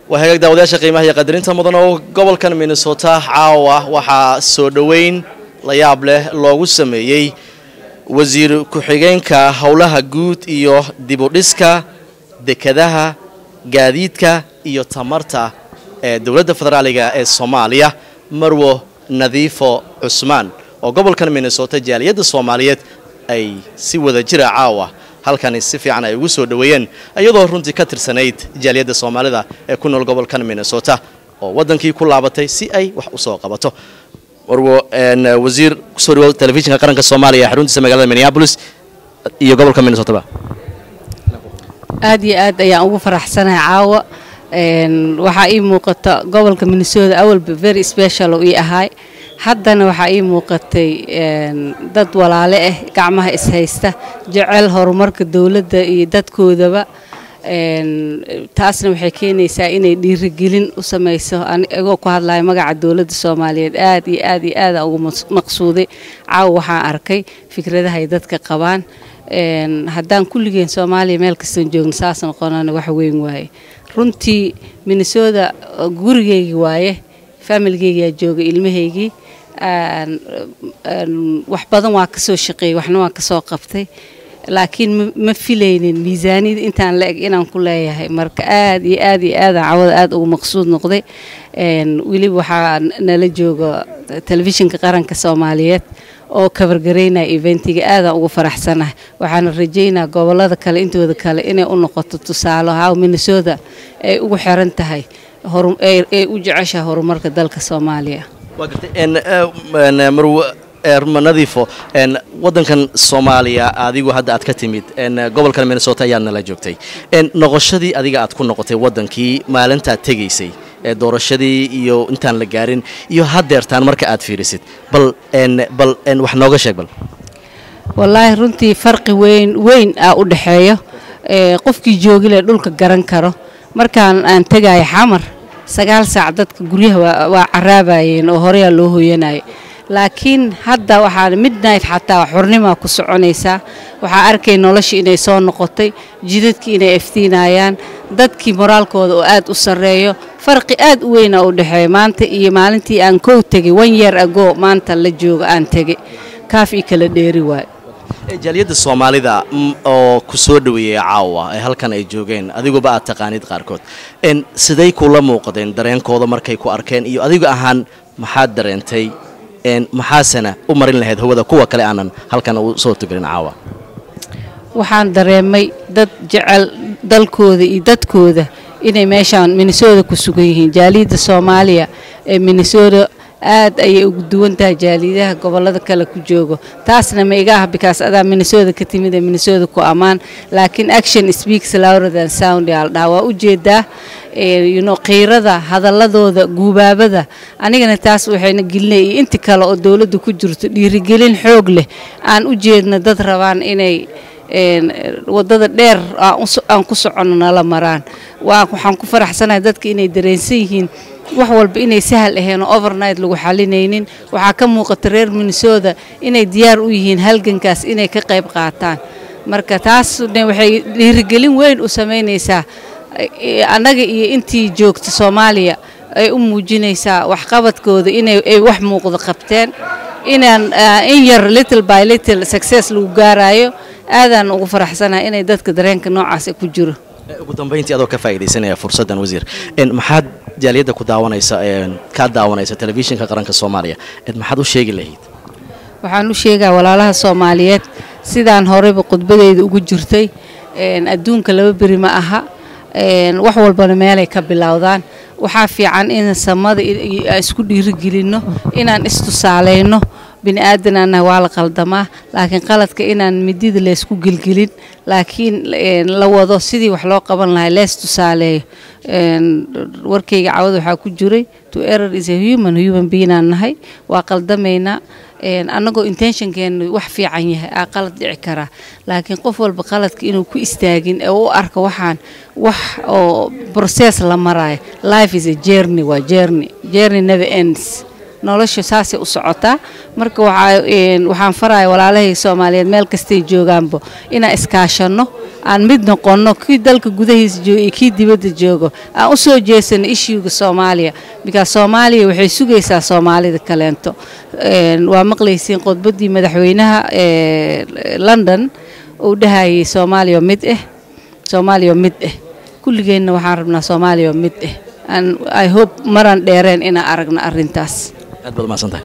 waa hagaag daawadayaasha qiimaha iyo qadarinta mudan oo gobolkan minnesota caawa waxaa soo dhoweyn la yaab leh loogu sameeyey wasiir ku-xigeenka howlaha guud iyo dibudhiska dekadaha gaadiidka iyo tamarta ee dowladda federaaliga ee soomaaliya marwo nadiifo cusmaan oo gobolkan minnesota jaaliyadda soomaaliyeed ay si wada jira caawa halkani si fiican ay ugu soo dhoweeyeen iyadoo runtii ka tirsanayd jaaliyadda soomaalida ee ku nool gobolkan minnesota oo waddankii ku laabatay si ay wax u soo qabato marwo wasiir kusoo dhawow telefishinka qaranka soomaaliya ee xaruntiisa magaalada minneapolis iyo gobolka minnesotaba aad iyo aad ayaan ugu faraxsanahay caawa waxaa ii muuqata gobolka minnesota awalba very special oo ii ahaay haddana waxaa ii muuqatay dad walaale ah gacmaha ishaysta jecel horumarka dowladda iyo dadkoodaba taasna waxay keenaysaa inay dhiirigelin u samayso anigoo ku hadlaya magaca dowladda soomaaliyeed aad iyo aad iyo aada ugu maqsuuday caawa waxaan arkay fikradaha ay dadka qabaan haddaan kulligeen soomaaliya meel kastoon joogno saas noqonana wax weyn waaye runtii minnesota gurigeygi waaye faamiligeygaa jooga ilmahaygii wax badan waa kasoo shaqeeyey waxna waan kasoo qabtay laakiin ma filaynin miisaaniyada intaan la eg inaan ku leeyahay marka aad iyo aad iyo aadaan cawada aad ugu maqsuud noqday weliba waxaa nala jooga telefishinka qaranka soomaaliyeed oo kabargaraynaya eventiga aadaan ugu faraxsanahay waxaana rajaynaa gobolada kale intooda kale inay u noqoto tusaale haw minnesota ay ugu xiran tahay ay u jeceshahay horumarka dalka soomaaliya waa gartay marwo nadiifo waddankan soomaaliya adigu hadda aad ka timid gobolkan minnesota ayaad nala joogtay noqoshadii adiga aad ku noqotay waddankii maalintaad tegaysay doorashadii iyo intaan la gaarin iyo haddeertaan marka aad fiirisid bal bal wax nooga sheeg bal wallaahi runtii farqi weyn weyn aa u dhexeeyo qofkii joogile dhulka garan karo markaan aan tegaayo xamar sagaal saac dadka guryaha waa caraabayeen oo horeyaa loo hooyanaya laakiin hadda waxaa midnight xataa xurnimaa ku soconaysaa waxaa arkay noloshii inay soo noqotay jidadkii inay iftiinayaan dadkii moraalkooda oo aad u sarreeyo farqi aad u weynaa u dhexeeya maanta iyo maalintii aan kow tegay one year ago maanta la jooga aan tegay kaaf ii kala dheeri waayo jaaliyadda soomaalida oo ku soo dhoweeyey caawa ee halkan ay joogeen adiguba aad taqaanid qaarkood siday kula muuqdeen dareenkooda markay ku arkeen iyo adigu ahaan maxaad dareentay maxaasena u marin lahayd hawada kuwa kale aanan halkan u soo tugelin caawa waxaan dareemay dad jecel dalkooda iyo dadkooda inay meeshaan minnesota ku sugan yihiin jaaliyadda soomaaliya ee minnesota aad ayay ugu duwan tahay jaaliyadaha gobolada kale ku joogo taasna ma iga ah bikaas adaa minnesota ka timid ee minnesota ku ammaan laakiin action speaks louder than sound yaa la dhahaa waa ujeedaa yuno qiirada hadaladooda guubaabada anigana taas waxayna gelinay iyo inti kale oo dowladda ku jirto dhiirigelin xoog leh aan u jeedno dad rabaan inay wadada dheer aan ku soconno nala maraan waxaan ku faraxsanahay dadka inay dareensan yihiin wax walba inay sahal aheen oo overnight lagu xalinaynin waxaa ka muuqata reer minnesota inay diyaar u yihiin halgankaas inay ka qayb qaataan marka taasna waxay dhiirigelin weyn u samaynaysaa annaga iyo intii joogta soomaaliya ay u muujinaysaa waxqabadkooda inay wax muuqda qabteen inaan in yar little by little success lagu gaarayo aadaan ugu faraxsanahay inay dadka dareenka noocaas ku jiro ugu dambayntii adoo ka faa'iidaysanaya fursaddan wasiir maxaad jaaliyadda ku daawanaysa kaa daawanaysa telefishinka qaranka soomaaliya maxaad u sheegi lahayd waxaan u sheegaa walaalaha soomaaliyeed sidaan horeyba khudbadeyda ugu jirtay adduunka laba beri ma aha wax walbana meelay ka bilowdaan waxaa fiican in samada isku dhiirigelinno inaan istusaaleyno bini aadanana waa la qaldamaa laakiin qaladka inaan midida laysku gelgelin laakiin la wado sidii wax loo qaban lahay lees tusaaleeyo warkayga cawada waxaa ku jiray to error is a human human beinaan nahay waa qaldamaynaa annagoo intentionkeenu wax fiican yahay aa qalad dhici karaa laakiin qof walba qaladka inuu ku istaagin ee u arka waxaan wax oo process la maraayo life is a journey waa journey journey never ends nolosha saasay u socotaa marka waxaan faraya walaalahay soomaaliyeed meel kastay joogaanbo inaan iskaashanno aan mid noqonno kii dalka gudahiisa jooga iyo kii dibadda joogo aan u soo jeesano ishuuga soomaaliya bikaas soomaaliya waxay sugaysaa soomaalida kaleento waa maqlaysiin khudbaddii madaxweynaha london uu dhahayay soomaaliya mid ah soomaaliya mid ah kulligeenna waxaan rabnaa soomaaliya mid ah i hope maraan dheereen inaan aragno arrintaas aad baad umahadsantahay